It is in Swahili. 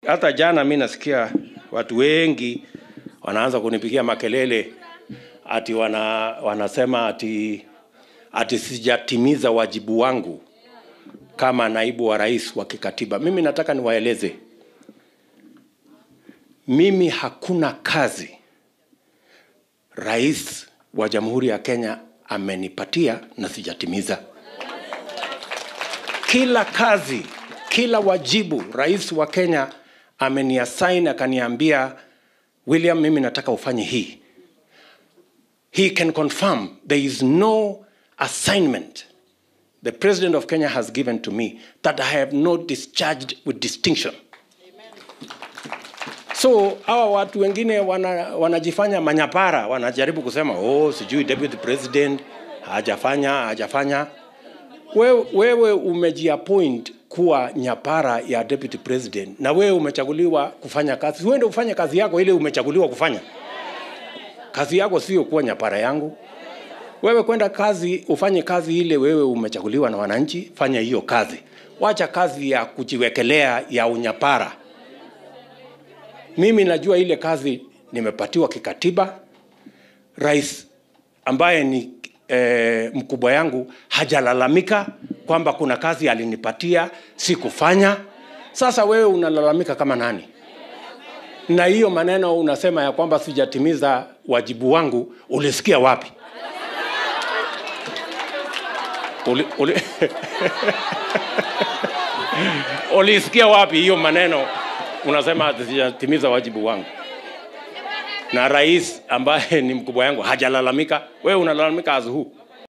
Hata jana mi nasikia watu wengi wanaanza kunipigia makelele ati wana, wanasema ati, ati sijatimiza wajibu wangu kama naibu wa rais wa kikatiba. Mimi nataka niwaeleze, mimi hakuna kazi rais wa Jamhuri ya Kenya amenipatia na sijatimiza. Kila kazi, kila wajibu rais wa Kenya ameniassign akaniambia, William, mimi nataka ufanye hii. He can confirm there is no assignment the president of Kenya has given to me that I have not discharged with distinction. So hawa watu wengine wana, wanajifanya manyapara, wanajaribu kusema oh, sijui deputy president hajafanya hajafanya. Wewe, wewe umejiappoint kuwa nyapara ya deputy president na wewe umechaguliwa kufanya kazi. Uende ufanye kazi yako ile umechaguliwa kufanya. Kazi yako sio kuwa nyapara yangu. Wewe kwenda kazi ufanye kazi ile wewe umechaguliwa na wananchi, fanya hiyo kazi. Wacha kazi ya kujiwekelea ya unyapara. Mimi najua ile kazi nimepatiwa kikatiba. Rais ambaye ni e, mkubwa yangu hajalalamika kwamba kuna kazi alinipatia sikufanya. Sasa wewe unalalamika kama nani? Na hiyo maneno unasema ya kwamba sijatimiza wajibu wangu, ulisikia wapi? Uli, uli... ulisikia wapi hiyo maneno unasema sijatimiza wajibu wangu? Na rais ambaye ni mkubwa yangu hajalalamika, wewe unalalamika as who?